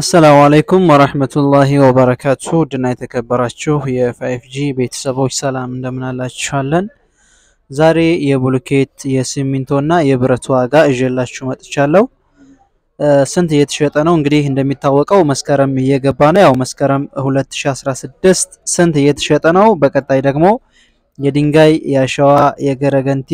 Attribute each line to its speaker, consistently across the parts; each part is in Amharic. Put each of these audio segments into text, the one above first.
Speaker 1: አሰላሙ አለይኩም ወራህመቱላሂ ወበረካቱ ውድና የተከበራችሁ የፋይፍ ጂ ቤተሰቦች ሰላም እንደምናላችኋለን። ዛሬ የብሎኬት የሲሚንቶ እና የብረት ዋጋ እዤላችሁ መጥቻለሁ። ስንት እየተሸጠ ነው? እንግዲህ እንደሚታወቀው መስከረም እየገባ ነው። ያው መስከረም 2016 ስንት እየተሸጠ ነው? በቀጣይ ደግሞ የድንጋይ፣ የአሸዋ፣ የገረገንቲ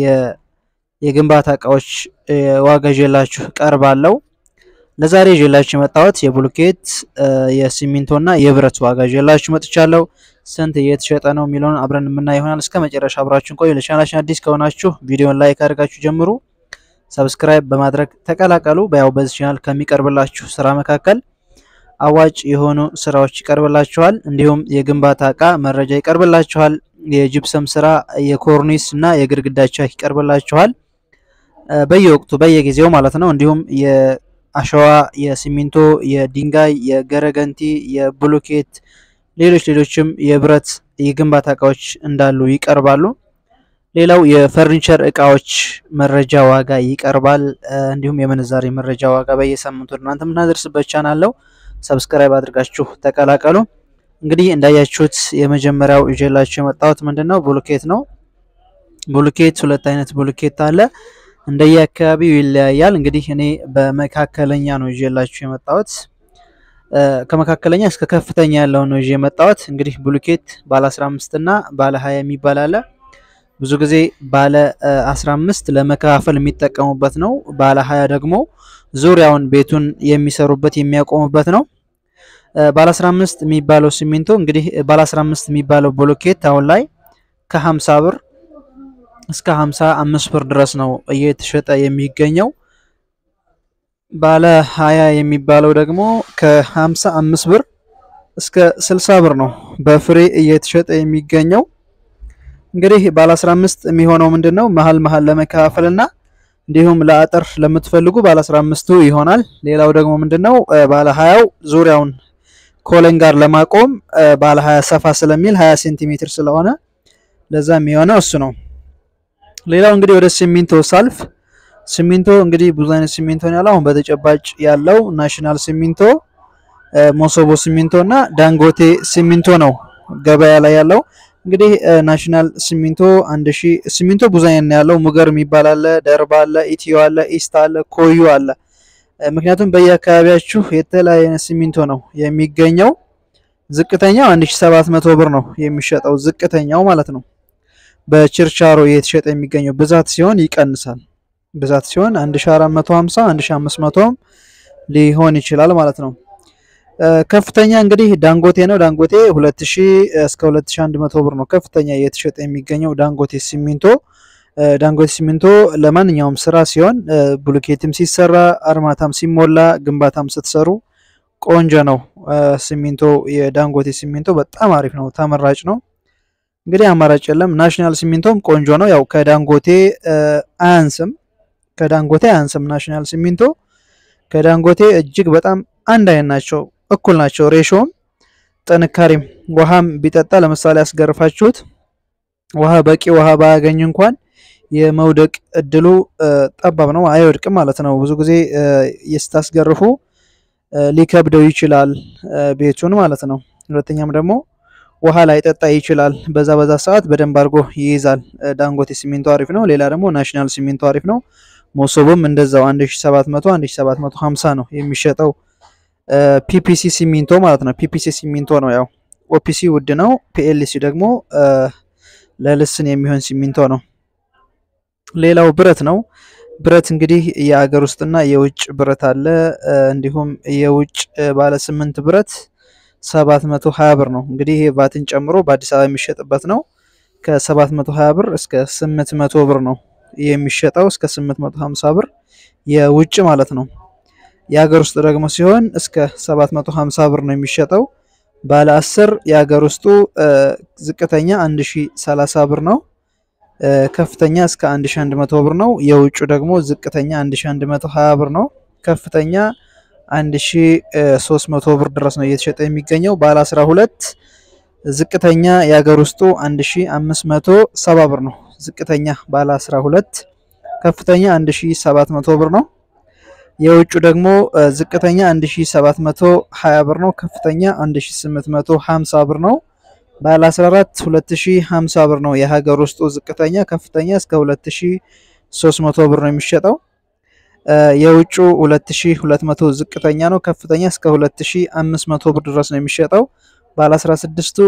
Speaker 1: የግንባታ እቃዎች ዋጋ ይዤላችሁ ቀርባለሁ። ለዛሬ ይዤላችሁ የመጣሁት የብሎኬት የሲሚንቶ እና የብረት ዋጋ ይዤላችሁ መጥቻለሁ። ስንት እየተሸጠ ነው የሚለውን አብረን የምናይ ይሆናል። እስከ መጨረሻ አብራችሁን ቆዩ። ለቻናላችን አዲስ ከሆናችሁ ቪዲዮን ላይክ አድርጋችሁ ጀምሩ። ሰብስክራይብ በማድረግ ተቀላቀሉ። በያው በዚህ ቻናል ከሚቀርብላችሁ ስራ መካከል አዋጭ የሆኑ ስራዎች ይቀርብላችኋል። እንዲሁም የግንባታ እቃ መረጃ ይቀርብላችኋል። የጅብሰም ስራ፣ የኮርኒስ እና የግድግዳ ቻክ ይቀርብላችኋል በየወቅቱ በየጊዜው ማለት ነው። እንዲሁም የአሸዋ፣ የሲሚንቶ፣ የድንጋይ፣ የገረገንቲ፣ የብሎኬት ሌሎች ሌሎችም የብረት የግንባታ እቃዎች እንዳሉ ይቀርባሉ። ሌላው የፈርኒቸር እቃዎች መረጃ ዋጋ ይቀርባል። እንዲሁም የምንዛሬ መረጃ ዋጋ በየሳምንቱ እናንተ የምናደርስበት ቻናል ነው። ሰብስክራይብ አድርጋችሁ ተቀላቀሉ። እንግዲህ እንዳያችሁት የመጀመሪያው ይዤላችሁ የመጣሁት ምንድን ነው ብሎኬት ነው። ብሎኬት ሁለት አይነት ብሎኬት አለ። እንደየ አካባቢው ይለያያል። እንግዲህ እኔ በመካከለኛ ነው ይዤላችሁ የመጣሁት። ከመካከለኛ እስከ ከፍተኛ ያለውን ነው ይዤ የመጣሁት። እንግዲህ ብሎኬት ባለ 15 እና ባለ 20 የሚባል አለ። ብዙ ጊዜ ባለ 15 ለመከፋፈል የሚጠቀሙበት ነው። ባለ 20 ደግሞ ዙሪያውን ቤቱን የሚሰሩበት የሚያቆሙበት ነው። ባለ 15 የሚባለው ሲሚንቶ እንግዲህ ባለ 15 የሚባለው ብሎኬት አሁን ላይ ከ50 ብር እስከ 55 ብር ድረስ ነው እየተሸጠ የሚገኘው። ባለ 20 የሚባለው ደግሞ ከ55 ብር እስከ 60 ብር ነው በፍሬ እየተሸጠ የሚገኘው። እንግዲህ ባለ 15 የሚሆነው ምንድነው መሀል መሀል ለመከፋፈል እና እንዲሁም ለአጥር ለምትፈልጉ ባለ 15ቱ ይሆናል። ሌላው ደግሞ ምንድነው ባለ 20ው ዙሪያውን ኮለን ጋር ለማቆም ባለ 20 ሰፋ ስለሚል 20 ሴንቲሜትር ስለሆነ ለዛ የሚሆነው እሱ ነው። ሌላው እንግዲህ ወደ ሲሚንቶ ሳልፍ ሲሚንቶ እንግዲህ ብዙ አይነት ሲሚንቶ ነው ያለው። አሁን በተጨባጭ ያለው ናሽናል ሲሚንቶ፣ ሞሶቦ ሲሚንቶ እና ዳንጎቴ ሲሚንቶ ነው ገበያ ላይ ያለው። እንግዲህ ናሽናል ሲሚንቶ አንድ ሺህ ሲሚንቶ ብዙ አይነት ነው ያለው። ሙገር የሚባል አለ፣ ደርባ አለ፣ ኢትዮ አለ፣ ኢስታ አለ፣ ኮዩ አለ። ምክንያቱም በየአካባቢያችሁ የተለያየ ሲሚንቶ ነው የሚገኘው። ዝቅተኛው 1700 ብር ነው የሚሸጠው ዝቅተኛው ማለት ነው። በችርቻሮ እየተሸጠ የሚገኘው ብዛት ሲሆን ይቀንሳል። ብዛት ሲሆን 1450 1500 ሊሆን ይችላል ማለት ነው። ከፍተኛ እንግዲህ ዳንጎቴ ነው። ዳንጎቴ 2000 እስከ 2100 ብር ነው ከፍተኛ እየተሸጠ የሚገኘው ዳንጎቴ ሲሚንቶ። ዳንጎቴ ሲሚንቶ ለማንኛውም ስራ ሲሆን ብሎኬትም ሲሰራ፣ አርማታም ሲሞላ፣ ግንባታም ስትሰሩ ቆንጆ ነው። ሲሚንቶ የዳንጎቴ ሲሚንቶ በጣም አሪፍ ነው፣ ተመራጭ ነው። እንግዲህ አማራጭ የለም። ናሽናል ሲሚንቶም ቆንጆ ነው። ያው ከዳንጎቴ አያንስም፣ ከዳንጎቴ አያንስም። ናሽናል ሲሚንቶ ከዳንጎቴ እጅግ በጣም አንድ አይነት ናቸው፣ እኩል ናቸው። ሬሾም ጥንካሬም፣ ውሃም ቢጠጣ ለምሳሌ ያስገርፋችሁት ውሃ በቂ ውሃ ባያገኝ እንኳን የመውደቅ እድሉ ጠባብ ነው፣ አይወድቅም ማለት ነው። ብዙ ጊዜ ስታስገርፉ ሊከብደው ይችላል ቤቱን ማለት ነው። ሁለተኛም ደግሞ ውሃ ላይ ጠጣ ይችላል። በዛ በዛ ሰዓት በደንብ አድርጎ ይይዛል። ዳንጎቴ ሲሚንቶ አሪፍ ነው። ሌላ ደግሞ ናሽናል ሲሚንቶ አሪፍ ነው። ሞሶቦም እንደዛው 1700 1750 ነው የሚሸጠው ፒፒሲ ሲሚንቶ ማለት ነው። ፒፒሲ ሲሚንቶ ነው። ያው ኦፒሲ ውድ ነው። ፒኤልሲ ደግሞ ለልስን የሚሆን ሲሚንቶ ነው። ሌላው ብረት ነው። ብረት እንግዲህ የአገር ውስጥና የውጭ ብረት አለ። እንዲሁም የውጭ ባለ ስምንት ብረት 720 ብር ነው። እንግዲህ ይሄ ቫትን ጨምሮ በአዲስ አበባ የሚሸጥበት ነው። ከ720 ብር እስከ 800 ብር ነው የሚሸጠው እስከ 850 ብር የውጭ ማለት ነው። የሀገር ውስጥ ደግሞ ሲሆን እስከ 750 ብር ነው የሚሸጠው። ባለ 10 የሀገር ውስጡ ዝቅተኛ 1030 ብር ነው። ከፍተኛ እስከ 1100 ብር ነው። የውጩ ደግሞ ዝቅተኛ 1120 ብር ነው። ከፍተኛ 1300 ብር ድረስ ነው እየተሸጠ የሚገኘው። ባለ 12 ዝቅተኛ የሀገር ውስጡ 1570 ብር ነው። ዝቅተኛ ባለ 12 ከፍተኛ 1700 ብር ነው። የውጩ ደግሞ ዝቅተኛ 1720 ብር ነው። ከፍተኛ 1850 ብር ነው። ባለ 14 2050 ብር ነው። የሀገር ውስጡ ዝቅተኛ ከፍተኛ እስከ 2300 ብር ነው የሚሸጠው። የውጩ 2200 ዝቅተኛ ነው። ከፍተኛ እስከ 2500 ብር ድረስ ነው የሚሸጠው። ባለ 16ቱ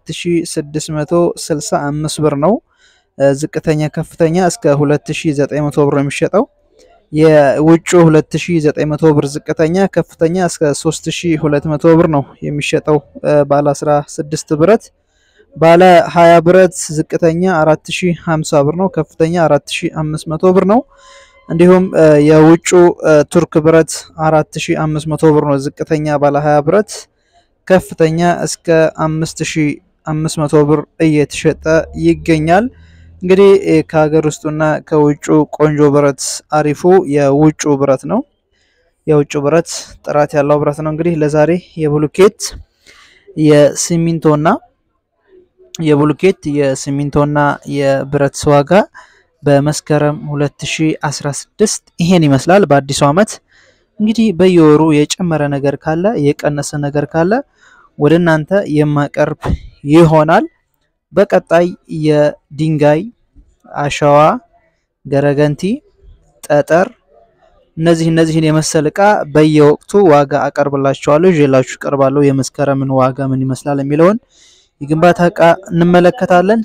Speaker 1: 2665 ብር ነው። ዝቅተኛ ከፍተኛ እስከ 2900 ብር ነው የሚሸጠው። የውጩ 2900 ብር ዝቅተኛ ከፍተኛ እስከ 3200 ብር ነው የሚሸጠው። ባለ 16 ብረት ባለ 20 ብረት ዝቅተኛ 4050 ብር ነው። ከፍተኛ 4500 ብር ነው። እንዲሁም የውጩ ቱርክ ብረት 4500 ብር ነው። ዝቅተኛ ባለ 20 ብረት ከፍተኛ እስከ 5500 ብር እየተሸጠ ይገኛል። እንግዲህ ከሀገር ውስጡና ከውጩ ቆንጆ ብረት አሪፉ የውጩ ብረት ነው። የውጩ ብረት ጥራት ያለው ብረት ነው። እንግዲህ ለዛሬ የብሉኬት የሲሚንቶና የብሉኬት የሲሚንቶና የብረት ዋጋ በመስከረም 2016 ይሄን ይመስላል። በአዲሱ ዓመት እንግዲህ በየወሩ የጨመረ ነገር ካለ የቀነሰ ነገር ካለ ወደ እናንተ የማቀርብ ይሆናል። በቀጣይ የድንጋይ አሸዋ፣ ገረገንቲ፣ ጠጠር እነዚህ እነዚህን የመሰል እቃ በየወቅቱ ዋጋ አቀርብላችኋለሁ፣ ይዤላችሁ ቀርባለሁ። የመስከረምን ዋጋ ምን ይመስላል የሚለውን የግንባታ እቃ እንመለከታለን።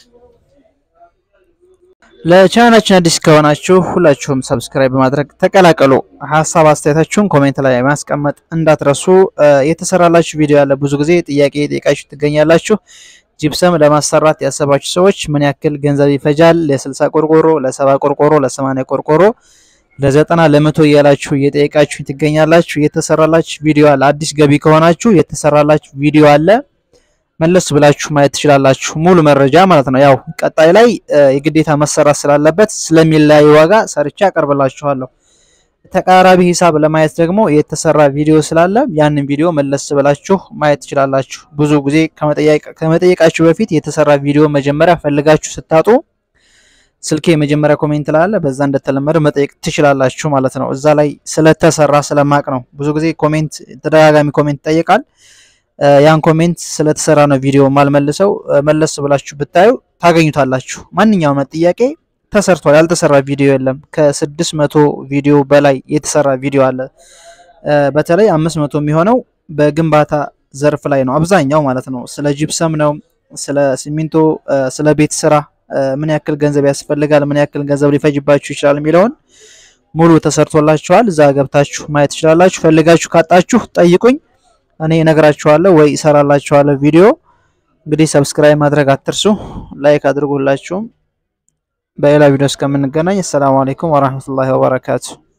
Speaker 1: ለቻናላችን አዲስ ከሆናችሁ ሁላችሁም ሰብስክራይብ በማድረግ ተቀላቀሉ። ሀሳብ አስተያየታችሁን ኮሜንት ላይ ማስቀመጥ እንዳትረሱ። የተሰራላችሁ ቪዲዮ ያለ ብዙ ጊዜ ጥያቄ ጠይቃችሁ ትገኛላችሁ። ጂፕሰም ለማሰራት ያሰባችሁ ሰዎች ምን ያክል ገንዘብ ይፈጃል? ለ60 ቆርቆሮ፣ ለ70 ቆርቆሮ፣ ለ80 ቆርቆሮ፣ ለ90 ለመቶ እያላችሁ እየጠየቃችሁ ትገኛላችሁ። የተሰራላችሁ ቪዲዮ አለ። አዲስ ገቢ ከሆናችሁ የተሰራላችሁ ቪዲዮ አለ መለስ ብላችሁ ማየት ትችላላችሁ። ሙሉ መረጃ ማለት ነው። ያው ቀጣይ ላይ የግዴታ መሰራት ስላለበት ስለሚለያይ ዋጋ ሰርቻ አቀርብላችኋለሁ። ተቀራራቢ ሂሳብ ለማየት ደግሞ የተሰራ ቪዲዮ ስላለ ያንን ቪዲዮ መለስ ብላችሁ ማየት ትችላላችሁ። ብዙ ጊዜ ከመጠየቃችሁ በፊት የተሰራ ቪዲዮ መጀመሪያ ፈልጋችሁ ስታጡ ስልኬ የመጀመሪያ ኮሜንት ላለ በዛ እንደተለመደ መጠየቅ ትችላላችሁ ማለት ነው። እዛ ላይ ስለተሰራ ስለማቅ ነው። ብዙ ጊዜ ኮሜንት ተደጋጋሚ ኮሜንት ይጠየቃል። ያን ኮሜንት ስለተሰራ ነው ቪዲዮ ማልመልሰው። መለስ ብላችሁ ብታዩ ታገኙታላችሁ። ማንኛውም ጥያቄ ተሰርቷል። ያልተሰራ ቪዲዮ የለም። ከስድስት መቶ ቪዲዮ በላይ የተሰራ ቪዲዮ አለ። በተለይ አምስት መቶ የሚሆነው በግንባታ ዘርፍ ላይ ነው አብዛኛው ማለት ነው። ስለ ጂፕሰም ነው፣ ስለ ሲሚንቶ፣ ስለ ቤት ስራ ምን ያክል ገንዘብ ያስፈልጋል፣ ምን ያክል ገንዘብ ሊፈጅባችሁ ይችላል የሚለውን ሙሉ ተሰርቶላችኋል። እዛ ገብታችሁ ማየት ትችላላችሁ። ፈልጋችሁ ካጣችሁ ጠይቁኝ እኔ እነግራችኋለሁ ወይ እሰራላችኋለሁ ቪዲዮ። እንግዲህ ሰብስክራይብ ማድረግ አትርሱ፣ ላይክ አድርጉላችሁም። በሌላ ቪዲዮ እስከምንገናኝ አሰላሙ አለይኩም ወራህመቱላሂ ወበረካቱ።